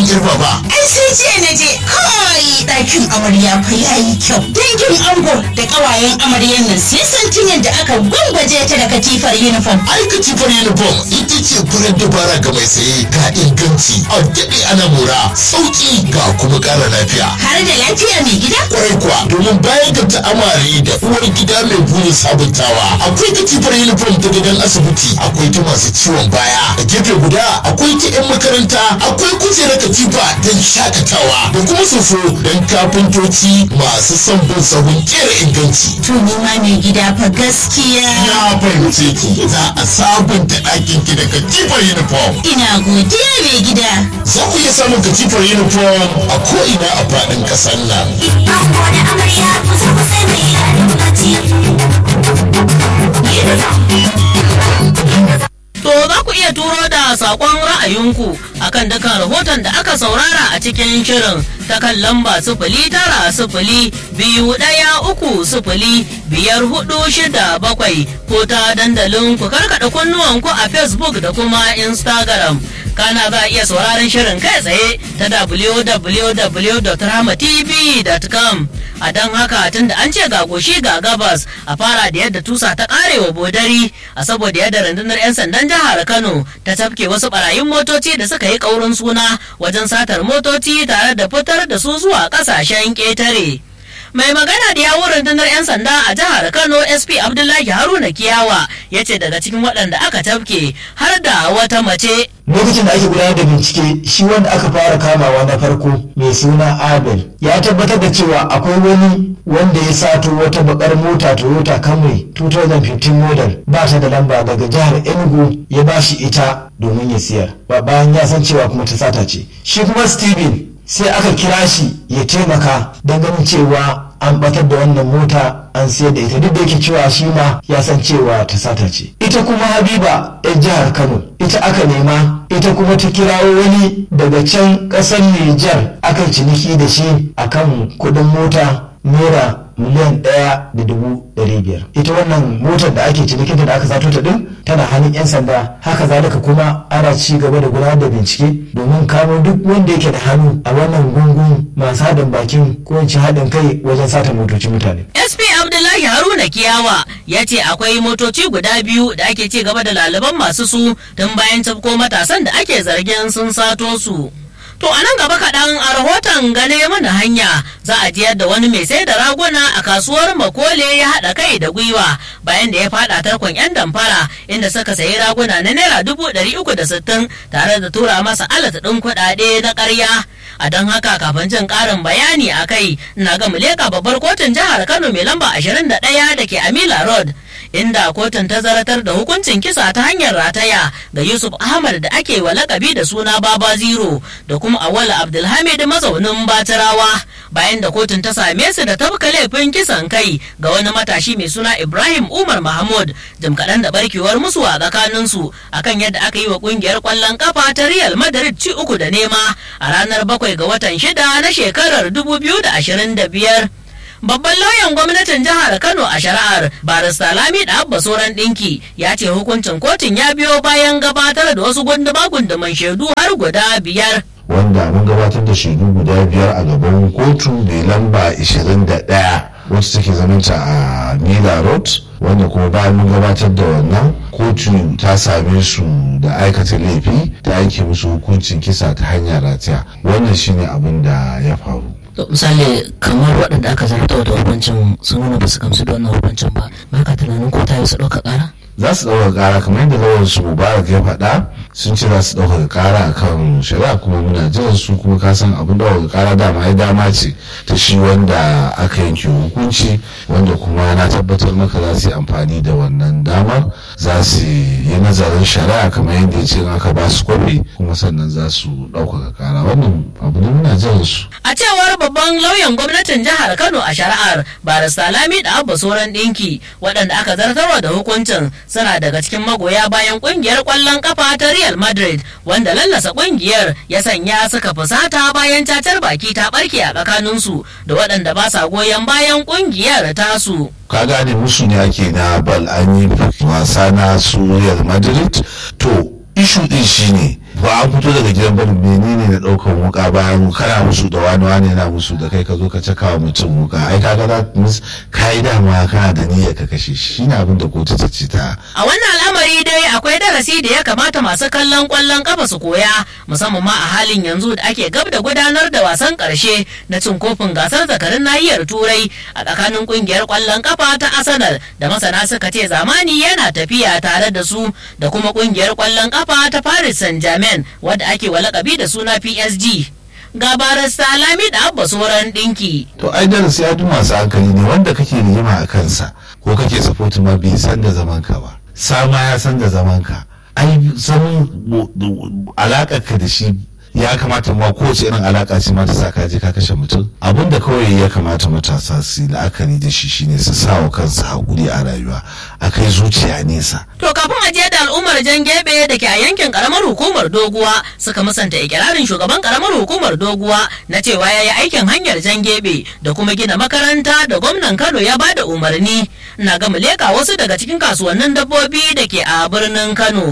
girba ba. Ai sai ce na je kai ɗakin amarya fa yayi kyau. Dangin ango da ƙawayen amaryan nan sai san tun yadda aka gwangwaje ta da katifar uniform. Ai katifar uniform ita ce farar dabara ga mai saye ga inganci a daɗe ana mora sauƙi ga kuma ƙara lafiya. Har da lafiya mai gida? Kwarai kuwa domin bayan ga ta amare da uwar gida mai burin sabuntawa akwai katifar uniform ta gidan asibiti akwai ta masu ciwon baya a gefe guda akwai ta 'yan makaranta akwai kujerar katifa don shakatawa da kuma soso don kafintoci masu son bin sahun kera inganci. To ni ma mai gida fa gaskiya. Na fahimce ki za a sabunta ɗakin ki da katifar uniform. Ina godiya mai gida. Za ku iya samun katifar uniform a ko'ina a faɗin ƙasar nan. Ango da amarya kusa kusa mai daɗin bacci. To za ku iya turo da saƙon ra'ayinku akan dukkan rahoton da aka saurara a cikin shirin ta kan lamba sifili tara sifili biyu ɗaya uku sifili biyar hudu shida bakwai ko ta dandalin ku karkaɗa kunnuwanku a Facebook da kuma Instagram. Kana za a iya sauraron shirin kai tsaye ta www.rahmatv.com a don haka tun da an ce ga goshi ga gabas a fara da yadda tusa ta karewa bodari a saboda yadda rundunar 'yan sandan jihar kano ta tafke wasu barayin motoci da suka yi kaurin suna wajen satar motoci tare da fitar da su zuwa kasashen ƙetare. mai magana da yawun rundunar 'yan sanda a jihar kano sp abdullahi haruna kiyawa ya ce daga cikin waɗanda aka tafke har da wata mace lokacin da ake gudanar da bincike shi wanda aka fara kamawa na farko mai suna abel ya tabbatar da cewa akwai wani wanda ya sato wata bakar mota toyota camry 2015 model ba ta da lamba daga jihar enugu ya ba shi ita domin ya siyar ba bayan ya san cewa kuma ta sata ce shi kuma steven sai aka kira shi ya taimaka don ganin cewa an batar da wannan mota an siyar da ita duk da yake cewa shi ma ya san cewa ta sata ce ita kuma habiba yan jihar kano ita aka nema ita kuma ta kirawo wani daga can ƙasar nijar aka ciniki da shi akan kuɗin mota naira miliyan ɗaya da dubu ɗari biyar ita wannan motar da ake cinikinta da aka sato ta ɗin tana hannun 'yan sanda haka zalika kuma ana ci gaba da gudanar da bincike domin kamo duk wanda yake da hannu a wannan gungun masu haɗin bakin ko in ci haɗin kai wajen sata motocin mutane sp abdullahi haruna kiyawa ya ce akwai motoci guda biyu da ake ci gaba da laliban masu su tun bayan tafko matasan da ake zargin sun sato su To a nan gaba kaɗan a rahoton gane mana hanya za a jiyar da wani mai sai da raguna a kasuwar Makole ya haɗa kai da gwiwa bayan da ya faɗa tarkon 'yan damfara inda suka sayi raguna na naira dubu ɗari uku da sittin tare da tura masa alat ɗin kuɗaɗe na ƙarya. A don haka kafin jin ƙarin bayani a kai na ga muleka babbar kotun jihar Kano mai lamba ashirin da ɗaya da ke Amila Road. inda kotun ta zaratar da hukuncin kisa ta hanyar rataya ga Yusuf Ahmad da ake wa lakabi da suna Baba Zero da kuma Awala Abdulhamid mazaunin Batirawa bayan da kotun ta same su da tafka laifin kisan kai ga wani matashi mai suna Ibrahim Umar Mahmud jim kaɗan da barkewar musu a tsakanin su akan yadda aka yi wa kungiyar ƙwallon kafa ta Real Madrid ci uku da nema a ranar bakwai ga watan shida na shekarar 2025. Babban lauyan gwamnatin jihar Kano a shari'ar barista Lami da Abba Soran Dinki ya ce hukuncin kotun ya biyo bayan gabatar da wasu gunduma gunduman shaidu har guda biyar. Wanda mun gabatar da shaidu guda biyar a gaban kotu mai lamba 21 wacce take zamanta a Mila Road wanda kuma bayan mun gabatar da wannan kotu ta same su da aikata laifi ta aiki musu hukuncin kisa ta hanyar rataya wannan shine abin da ya faru. misali kamar waɗanda aka zarta da hukuncin sun nuna ba su gamsu da wannan hukuncin ba ba ka tunanin ko ta yi su ɗauka ƙara za su ɗauka ƙara kamar yadda lawan su mubarak ya faɗa sun ce za su ɗauka ƙara a kan shari'a kuma muna jiran su kuma ka san abin ɗauka ƙara dama ya dama ce ta shi wanda aka yanke hukunci wanda kuma na tabbatar maka za su yi amfani da wannan damar za su yi nazarin shari'a kamar yadda ya ce aka ba su kwafi kuma sannan za su ɗaukaka ƙara wannan abu ne muna jiran su. a cewar babban lauyan gwamnatin jihar kano a shari'ar barista lami da abba soran ɗinki waɗanda aka zartarwa da hukuncin suna daga cikin magoya bayan kungiyar kwallon kafa ta Real Madrid wanda lallasa kungiyar ya sanya suka fusata bayan cacar baki ta barke a tsakaninsu da waɗanda ba sa goyon bayan kungiyar tasu. ka gane musu ne ake na bal an yi wasa na su Real Madrid to ishu din shine ba an fito daga gidan barin menene na ɗaukan wuka bayan kana musu da wani wani yana musu da kai ka zo ka caka wa mutum wuka ai kaga za ka yi dama kana da niyyar ka kashe shi shine abin da kotu ta ce ta A wannan al'amari dai akwai darasi da ya kamata masu kallon kwallon kafa su koya musamman ma a halin yanzu da ake gab da gudanar da wasan karshe na cin kofin gasar zakarin nahiyar turai a tsakanin kungiyar kwallon kafa ta Arsenal da masana suka ce zamani yana tafiya tare da su da kuma kungiyar kwallon kafa ta Paris Saint-Germain wadda ake wa lakabi da suna PSG. Ga barista Lami da Abba Soran Dinki. to ai darasi ya duk masu hankali ne wanda kake rigima a kansa ko kake supporting ma bai san da zaman ka ba sama ya san da zaman ka ai zaman alakar ka da shi ya kamata ma kowace irin alaka ce ma ta sa ka je ka kashe mutum abin da kawai ya kamata matasa su yi la'akari da shi shine su sa wa kansu haƙuri a rayuwa a kai zuciya nesa To kafin ajiye da al'ummar jan gebe da ke a yankin karamar hukumar doguwa suka musanta ikirarin shugaban karamar hukumar doguwa na cewa ya yi aikin hanyar jan gebe da kuma gina makaranta da gwamnan Kano ya bada umarni na ga leka wasu daga cikin kasuwannin dabbobi da ke a birnin Kano.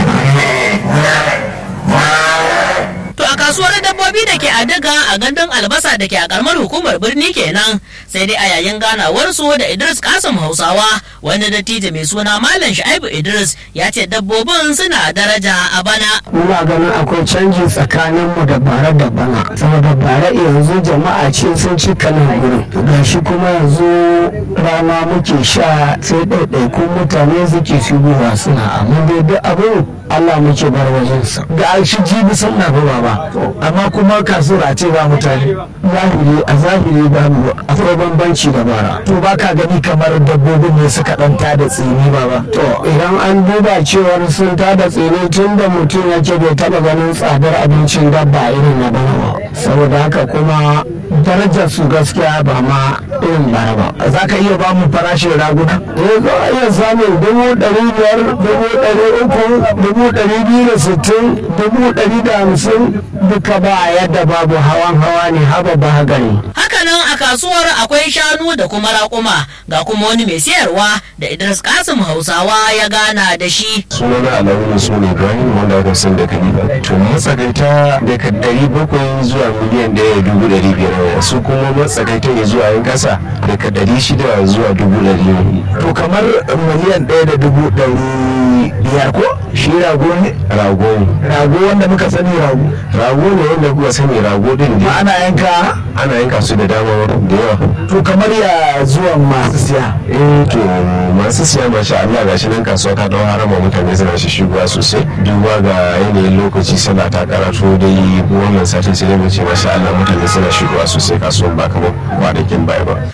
To a kasuwar dabbobi da ke a daga a gandun albasa da ke a karamar hukumar birni kenan sai dai a yayin ganawar su da Idris Kasim Hausawa wani dattijo mai suna Malam Shu'aibu Idris ya ce dabbobin suna daraja a bana. muna ganin akwai canji tsakaninmu da bare da bana saboda bare yanzu jama'a ce sun ci kanan gurin gashi kuma yanzu rana muke sha sai ɗaiɗaikun mutane suke shigowa suna amma dai duk abin Allah muke bar wajensa ga shi jibi sun na ba ba amma kuma kasuwar a ce ba mutane zahiri a zahiri ba mu akwai bambanci da bara to ba ka gani kamar dabbobin ne suka ɗan tada tsini ba ba to idan an duba cewar sun tada tsini tun da mutum yake bai taba ganin tsadar abincin dabba irin na bana ba saboda haka kuma darajar su gaskiya ba ma irin bara ba za ka iya ba mu farashin raguna eh za a iya samun dubu ɗari biyar dubu ɗari uku dubu ɗari biyu da sittin dubu ɗari da hamsin duka ba yadda babu hawan hawa ne haba ba gani Hakanan a kasuwar akwai shanu da kuma raƙuma ga kuma wani mai siyarwa da Idris Kasim Hausawa ya gana da shi. sunana alamun su ne ibrahim wanda aka san da kalifa to matsakaita daga ɗari bakwai zuwa miliyan ɗaya da dubu ɗari biyar su kuma matsakaita ne zuwa yan ƙasa daga ɗari shida zuwa dubu ɗari to kamar miliyan ɗaya da dubu ɗari biyar ko shi rago ne rago ne rago wanda muka sani rago rago ne wanda kuka sani rago din ma ne ana yanka ana yanka su da dama da yawa to kamar ya zuwan masu siya eh to masu siya masha Allah ga shi nan kasuwa ta dawo harama mutane suna shi shigowa sosai duba ga yanayin lokaci sallah ta karatu dai wannan satin sai dai mu ce masha Allah mutane suna shigowa sosai kasuwan ba kamar kwanakin baya ba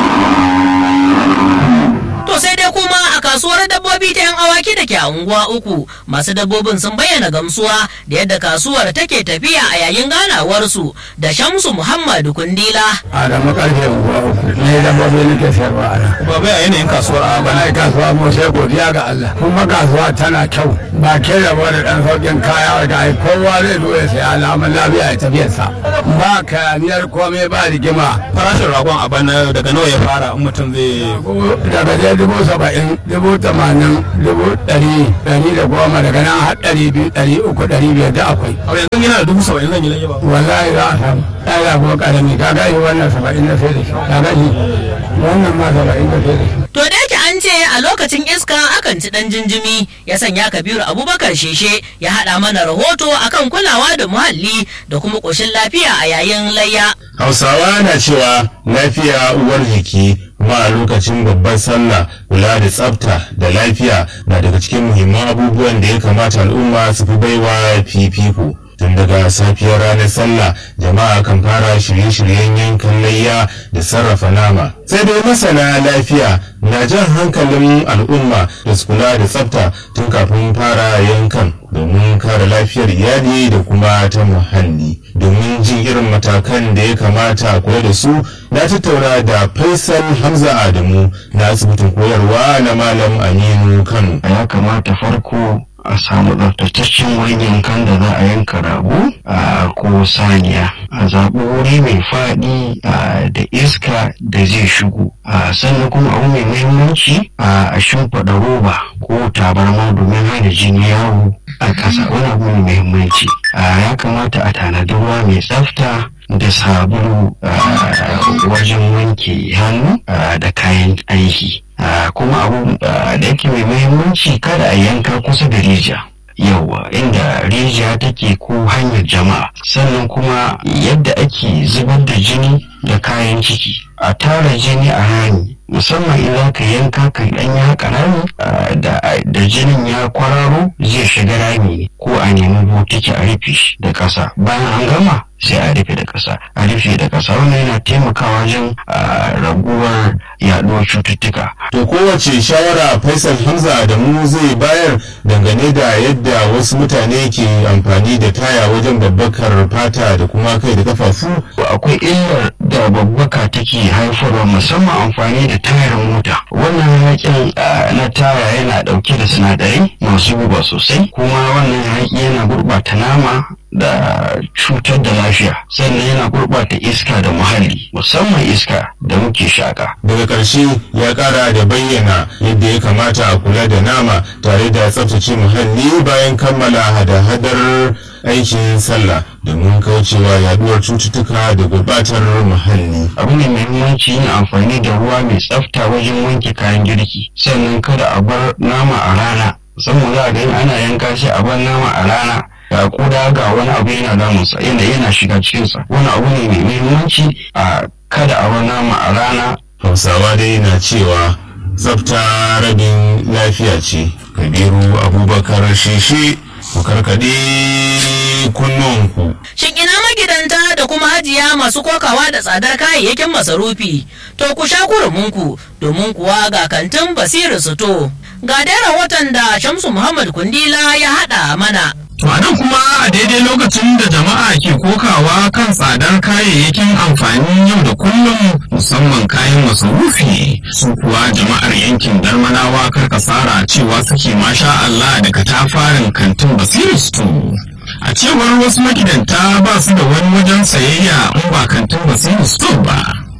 To sai dai kuma a kasuwar dabbobi ta 'yan awaki da ke a unguwa uku masu dabbobin sun bayyana gamsuwa da yadda kasuwar take tafiya a yayin ganawarsu da Shamsu Muhammad Kundila. Adamu karfe unguwa uku ne dabbobi nake sayarwa a nan. Baba ya yanayin kasuwar a Bana kasuwa mu sai godiya ga Allah. Kuma kasuwa tana kyau. Ba ke da wani dan sauƙin kaya da ai kowa zai zo ya saya alamun lafiya ya tafiyarsa. Ba kayaniyar komai ba rigima. farashin ragon a bana daga nawa ya fara in mutum zai Daga dai dubu saba'in, dubu tamanin, dubu ɗari, ɗari da goma daga nan har ɗari biyu, ɗari uku, ɗari biyar da akwai. a yanzu yana da dubu saba'in zan yi lage ba wallahi za a samu ɗaya kuma ƙarami ka gashi wannan saba'in na sai da shi ka gashi wannan ma saba'in na sai da shi To da yake an ce a lokacin iska akan ci dan jinjimi ya sanya Kabiru Abubakar Sheshe ya haɗa mana rahoto akan kulawa da muhalli da kuma ƙoshin lafiya a yayin layya. Hausawa na cewa lafiya uwar jiki kuma a lokacin babbar sallah kula da tsafta da lafiya na daga cikin muhimman abubuwan da ya kamata al'umma su fi baiwa fifiko. Tun daga safiyar ranar sallah jama'a kan fara shirye-shiryen yankan layya da sarrafa nama. Sai dai masana lafiya na jan hankalin al'umma da su kula da tsafta tun kafin fara yankan domin kare lafiyar iyali da kuma ta muhalli. Domin jin irin matakan da ya kamata a kula da su na tattauna da Faisal Hamza Adamu na asibitin koyarwa na Malam Aminu Kano. ya kamata farko a samu tsaftataccen wurin yankan da za a yanka rago a ko saniya a zaɓi wuri mai faɗi a, da iska da zai shigo a, sannan kuma abu mai muhimmanci a a shimfiɗa roba ko tabarma domin hana jini yawo a ƙasa wani abu mai muhimmanci a, ya kamata a tanadi ruwa mai tsafta da sabulu a, wajen wanke hannu a, da kayan aiki a, kuma abu a, da yake mai muhimmanci kada a yanka kusa da rijiya yawa inda rijiya take ko hanyar jama'a sannan kuma yadda ake zubar da jini da kayan ciki a tara jini a rami musamman in za ka yanka ka dan ya haka rami ah, da da jinin ya kwararo zai shiga rami ne ko a nemi botiki a rufe shi da ƙasa bayan an gama sai a rufe da ƙasa a rufe da ƙasa wannan yana taimakawa wajen ah, raguwar yaɗuwar cututtuka To kowace shawara Faisal Hamza da mu zai bayar dangane da yadda wasu mutane ke amfani da taya wajen babbakar fata da kuma kai da kafafu. akwai illar da babbaka take haifarwa musamman amfani da tayar mota wannan hayakin ah, na taya yana dauke da sinadarai masu guba sosai kuma wannan hayaki yana gurbata nama da cutar da lafiya sannan yana gurbata iska da muhalli musamman iska da muke shaka Daga ƙarshe ya ƙara da bayyana yadda ya kamata a kula da nama tare da tsaftace muhalli bayan kammala hada-hadar aikin sallah domin kaucewa yaduwar cututtuka da gurbatar muhalli. abu ne mai muhimmanci yin amfani da ruwa mai tsafta wajen wanke kayan girki sannan kada a bar nama a rana musamman za a ga in ana yanka shi a bar nama a rana ga kuda ga wani abu yana damunsa yana yana shiga cikinsa wani abu ne mai muhimmanci a kada a bar nama a rana Hausawa dai na cewa tsafta rabin lafiya ce. Kabiru Abubakar Shishi ku karkaɗe kunnuwanku. Shin ina magidanta da kuma hajiya masu kokawa da tsadar kayayyakin masarufi? To ku sha kurumunku domin kuwa ga kantin Basiru Suto. Ga dai rahoton da Shamsu Muhammad Kundila ya haɗa mana. To a nan kuma a daidai lokacin da jama'a ke kokawa kan tsadar kayayyakin amfanin yau da kullum musamman kayan masarufi su kuwa jama'ar yankin darmanawa karkasara cewa suke masha Allah da katafarin kantin Basiru Store. A cewar wasu magidanta ba su da wani wajen sayayya in ba kantin Basiru Store ba.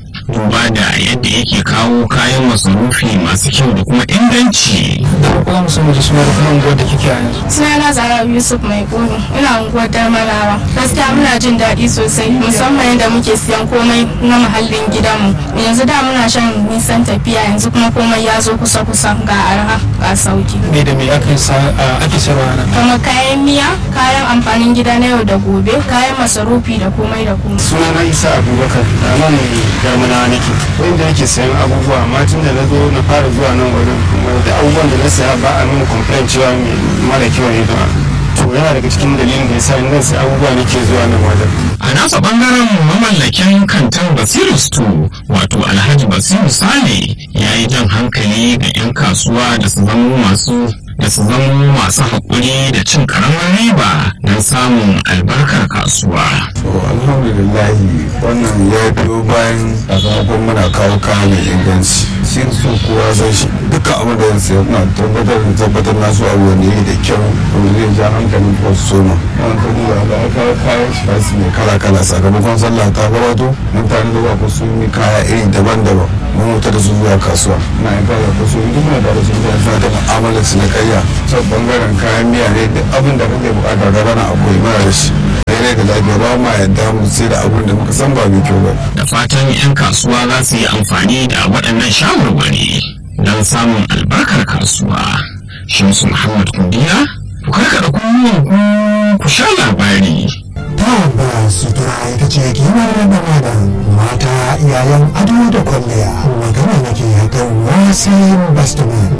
Duba da yadda yake kawo kayan masarufi masu kyau da kuma inganci. Kuma musamman da suna da kuma unguwar da kike a yanzu. Sunana Zara Yusuf Mai Goro, ina unguwar Darmarawa. Gaskiya muna jin daɗi sosai musamman yadda muke siyan komai na muhallin gidanmu. Yanzu da muna shan nisan tafiya yanzu kuma komai ya zo kusa-kusa ga arha ga sauki. Me da me ake sa ake sayarwa nan? Kamar kayan miya, kayan amfanin gida na yau da gobe, kayan masarufi da komai da komai. sunana isa abubakar a nan garmana nake wanda nake sayan abubuwa amma tun da na zo na fara zuwa nan wurin kuma da abubuwan da na saya ba a nuna complain cewa mai mara kyau ne da to yana daga cikin dalilin da yasa nan sai abubuwa nake zuwa nan wajen A nasa bangaren mamallakin kantin Basiru Store wato Alhaji Basiru Sale ya yi jan hankali ga 'yan kasuwa da su zamo masu da su zamo masu haƙuri da cin ƙaramin riba don samun albarkar kasuwa. alhamdulillahi wannan ya biyo bayan sakamakon muna kawo kaya mai inganci shi su kowa zai shi dukkan abin da zai sayar na tabbatar da tabbatar na su abu wanda yake da kyau wanda zai ja hankalin kwastoma yawan ta duba da aka kawo kayan shi su ne kala kala sakamakon sallah ta gabato mutane da ba su yi kaya iri daban-daban mun wuta da su zuwa kasuwa na yin kaya ko su duk muna da su da suna da mu'amalar su na karya sau bangaren kayan miya ne duk abin da kake bukata ga rana akwai mara da shi daidai da lafiya ba ma yadda mu sai da abin da muka san ba mai kyau ba Da fatan 'yan kasuwa za su yi amfani da waɗannan shawarwari don samun albarkar kasuwa. Shamsu Muhammad Kundiya, ku karkaɗa kunnuwanku ku sha labari. tabbas sutura ita ce kimar da madan mata iyayen ado da kwalliya magana nake kan wasin bastaman